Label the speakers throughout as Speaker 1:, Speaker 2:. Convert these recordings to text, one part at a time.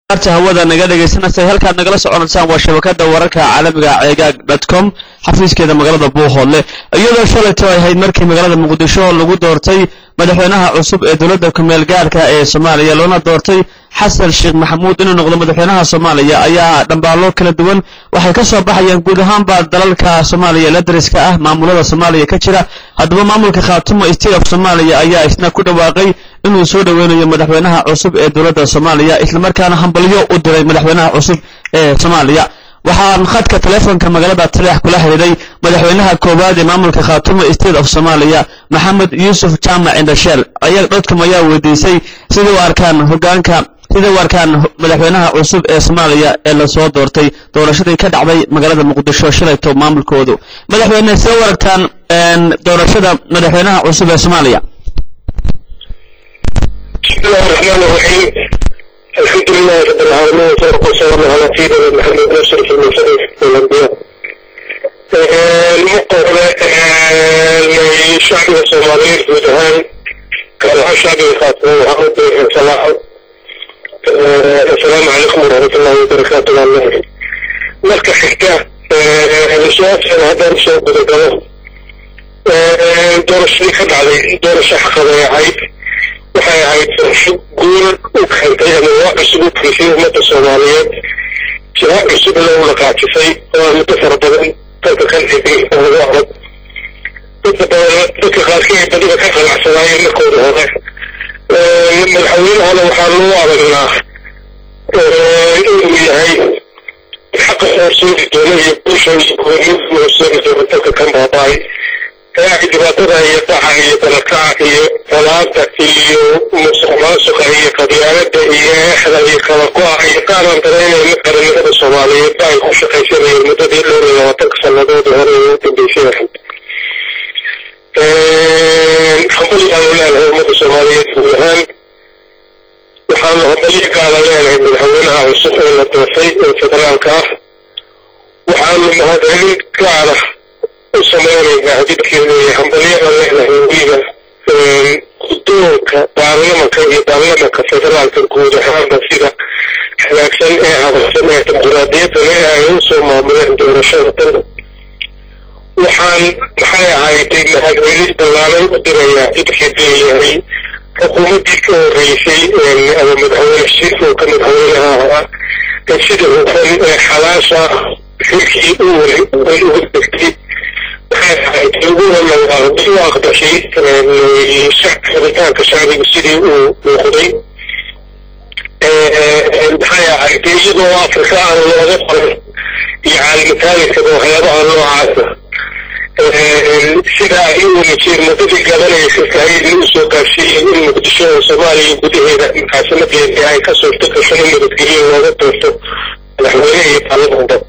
Speaker 1: arta hawada naga dhegaysanaysa halkaad nagala soconaysaan waa shabakada wararka caalamiga ceegaag dotcom xafiiskeeda magaalada buuhoodle iyadoo shalayto ay ahayd markii magaalada muqdisho lagu doortay madaxweynaha cusub ee dowladda kumeel gaarka ee soomaaliya loona doortay xasan sheekh maxamuud inuu noqdo madaxweynaha soomaaliya ayaa dhambaallo kala duwan waxay ka soo baxayaan guud ahaanba dalalka soomaaliya la dariska ah maamulada soomaaliya ka jira haddaba maamulka khaatumo state of soomaaliya ayaa isna ku dhawaaqay inuu soo dhoweynayo madaxweynaha cusub ee dowladda soomaaliya islamarkaana hambalyo u diray madaxweynaha cusub ee soomaaliya waxaan khadka teleefonka magaalada taleex kula xidhiiday madaxweynaha koowaad ee maamulka khaatumo state of soomaaliya maxamed yuusuf jaamac indhasheel ayaa dhodkum ayaa weydiisay sida u arkaan hogaanka sida u arkaan madaxweynaha cusub ee soomaaliya ee lasoo doortay doorashadii ka dhacday magaalada muqdisho shalayto maamulkoodu madaxweyne sida u aragtaan doorashada madaxweynaha cusub ee soomaaliya
Speaker 2: بسم الله الرحمن الرحيم الحمد لله رب العالمين والصلاة والسلام على سيدنا محمد أشرف المرسلين والأنبياء المقابلة الشعب الصومالي جودهان كان الشعب الخاطئ محمد بن صلاح السلام عليكم ورحمة الله وبركاته marka xigta su-aashan haddaan soo gudagalo doorashadii ka dhacday doorasho xaqaday ahayd waxay ahayd doorasho guul u keentay ama waa cusub u kelisay ummadda soomaaliyeed jiha cusub loo dhaqaajisay oo muddo fara badan dalka ka dhigay oo lagu adag dadka badan dadka qaarkii ay badiba ka qanacsanaayeen markooda hore madaxweynahana waxaa loo aragnaa inuu yahay xaqa horseedi doona iyo bulsha iyo goornimadu horseedi doona dalka kan baaba'ay ee dhibaatada iyo dhaca iyo dalakaca iyo falaanta iyo musuq maasuqa iyo qabyaalada iyo eexda iyo kala go-a iyo qaaraan daraynayna qaranimada soomaaliyeed ba ay ku shaqaysanayeen muddadii dhowr iyo labaatanka sannadoodii hore ee u dambeysay ahayd hambali aanu leenahay ummadda soomaaliyeed guud ahaan waxaanu hambaliyo gaala leenahay madaxweynaha cusub ee la doortay ee federaalka ah waxaanu mahadcelin gaara u samaynaynaa dibkeeda iyo hambalyada leenahay weliba guddoonka baarlamanka iyo baarlamanka federaalka guud ahaanba sida hagaagsan ee hadalsan ee dimuquraadiyadda le ay u soo maamuleen doorashada dan waxaan maxay ahayday mahadcelin ballaaran u dirayaa dibkeed leeyahay xukuumaddii ka horreysay ama madaxweyne shirka oo ka madaxweynaha ahaa ee sida hufan ee xalaasha xilkii u weli ay ugu degtay waxay ahayd uguna u aqbashay rabitaanka shacbiga sidii uu muuqday maxay ahayd iyadoo afrika aan looga qoran iyo caalamitaalinkaba waxyaabaha noocaasa sida ay u wanajiyen muddadii gabanaysa tahayna u soo gaarsiiyeen in muqdisho oo soomaaliya gudaheeda caasimadeedii ay ka suurto gashan in nabadgelyo looga doorto madaxweyne iyo baarlamanba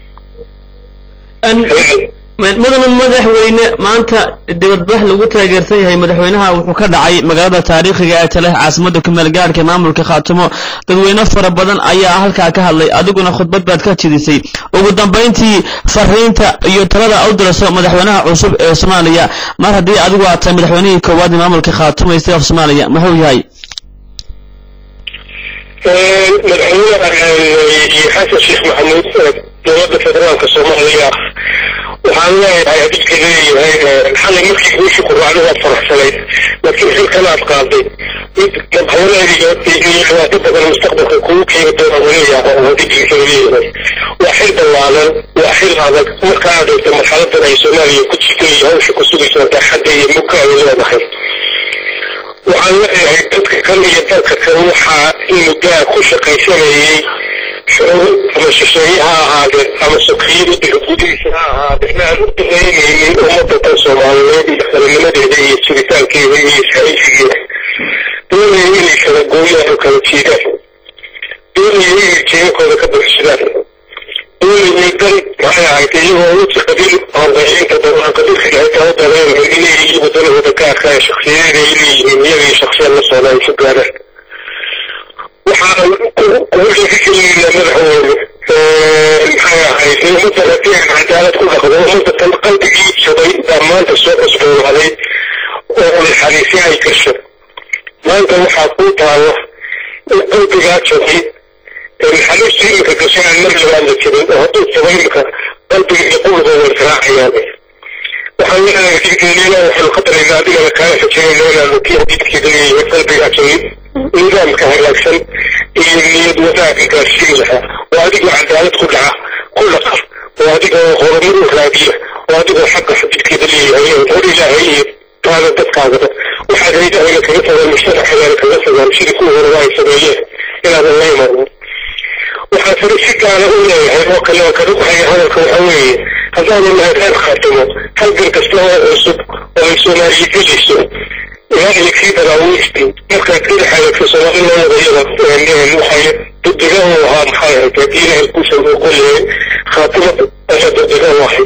Speaker 1: mudana madaxweyne maanta dibadbax lagu taageersan yahay madaxweynaha wuxuu ka dhacay magaalada taariikhiga ee tale caasimada kumeel gaarhka maamulka khaatumo dadweyne fara badan ayaa halkaa ka hadlay adiguna khudbad baad ka jidisay ugu dambayntii fariinta iyo talada u dirayso madaxweynaha cusub ee soomaaliya mar haddii adigu aad tahay madaxweynihii koowaad ee maamulka khaatumo state of soomaaliya muxuu yahay
Speaker 2: madaxweyne xasan sheekh maxamuud dowladda federaalka soomaaliya waxaan leeyahay hadidka leeyahay xalay markii guusha ku raacday waad faraxsanayd laakiin xilkan aad qaaday mid madaxweyneediga iyo dhibaato badan mustaqbalka kugu keeni doona weliyaaba oo hadidkiisa leeyahay waa xil ballaalan waa xil adag marka aad eegto marxaladan ay soomaaliya ku jirto iyo hawsha ku sugaysa daaxadda iyo mugga ay leedahay waxaan leeyahay dadka kan iyo dalka kan waxaa in muddaa ku shaqaysanayay shucuur ama shisheeye ha ahaadeen ama sokiyada gudihiisa ha ahaadeen aan u danaynaynin ummadda tan soomaaliyeed iyo qaranimadeeda iyo jiritaankeeda iyo isxaysigeeda doonaya inay kala gooyaan oo kala jiidaan doonaya inay jeebakooda ka buxsadaan doonayay dan maxay ahayd iyagoo uji qabiil hordaciinta dabaan qabiilka xitaa u dareenayn inay iyagu danahooda ka arkaan shaksiyadeeda ay leeyihiin iyaga iyo shaksiyad la socda ay ku gaaraan waxaan kugu dhiirigelinaynaa madaxweyne maxay ahayd ummadda haddii aan cadaalad ku dhaqdo ummadda tan qalbigii jabay baa maanta soo cusboonaaday oo naxariisi ay gasho maanta waxaa kuu taalo in qalbigaa jabay naxariista imika gashay aan mar labaad la jirin oo hadduu tago imika qalbiga iyo quluba way israacayaan waxaan leenahay diinkeena waxaanu ka daraynaa adigana kaala rajaynaynaa inaanu kii hadiidkeeda leeyahay qalbiga ajay nidaamka hagaagsan iyo niyad wanaagga gaarsiin lahaa oo adigoo cadaalad ku dhaca ku dhaqa oo adigoo horumar u raadiya oo adigoo xagga xadiidkeeda leeyahay hor ilaahay iyo taada dadkaagaba waxaad haydahayna kaga tagaan mujtamaxagaana kaga tagaan sidii kuwa horeba ay sameeyeen inaadan la imanin waxaan sare si gaara u leeyahay oo kale oo kaga baxaya hadalka waxa weeye haddaanu nahay reer khaatimo halgan kasta oo cusub oo ay soomaaliya gelayso ilaa iyo kii daraawiistii markaad ka dhexaadagto soomaali loo wadayada waxay degdega u ahaa maxay ahayd haddii ilaahay kuusan uu qoleeyay khaatimo ayaa degdega u ahayd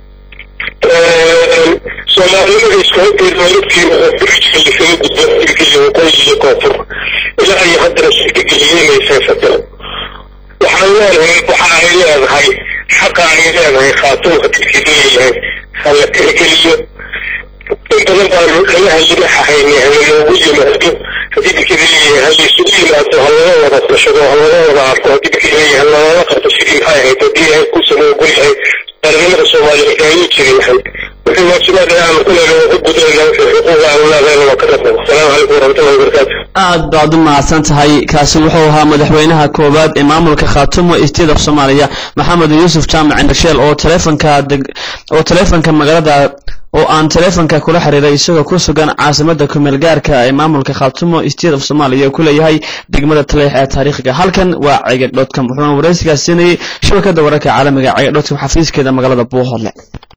Speaker 2: soomaalinimada isku horteeda walabkeeda oo birjka lasaga gudbo ilgeliya waqooyi iyo koonfur ilaa iyo haddana suurtageliyey inay seesato waxaan leenahay waxa ay leedahay xaqa ay leedahay khaatumka dadkii leeyahay hala tixgeliyo in badan baanu laga halimaxahayni halaloogu yimaado haddii dadkii leeyahay halaysugu yimaado halala wada fashado halala wada arko haddii dadkii leeyahay halala qabto sidii maxay ahayd haddii ilaahay kuusan ogol yahay qaranimada soomaaliyeed ayay jiri lahayd wixii waajibaad aanu ku leena waa ka gudayna wixii xuquuqa aanu leedahayna waa ka rabnay asalaamu calaykum waraxmatullahi wabarakaatu
Speaker 1: aad baad u mahadsan tahay kaasi wuxuu ahaa madaxweynaha koowaad ee maamulka khaatumo state of soomaaliya maxamed yuusuf jaamac indhasheel oo taleefanka oo taleefanka magaalada oo aan taleefanka kula xiriiray isagoo ku sugan caasimada kumeel gaarka ee maamulka khaatumo state of soomaaliya ku leeyahay degmada taleex ee taariikhiga halkan waa cegeg dotcom wuxuuna waraysigaas siinayay shabakada wararka caalamiga cegeg dotcom xafiiskeeda magaalada buuhoodle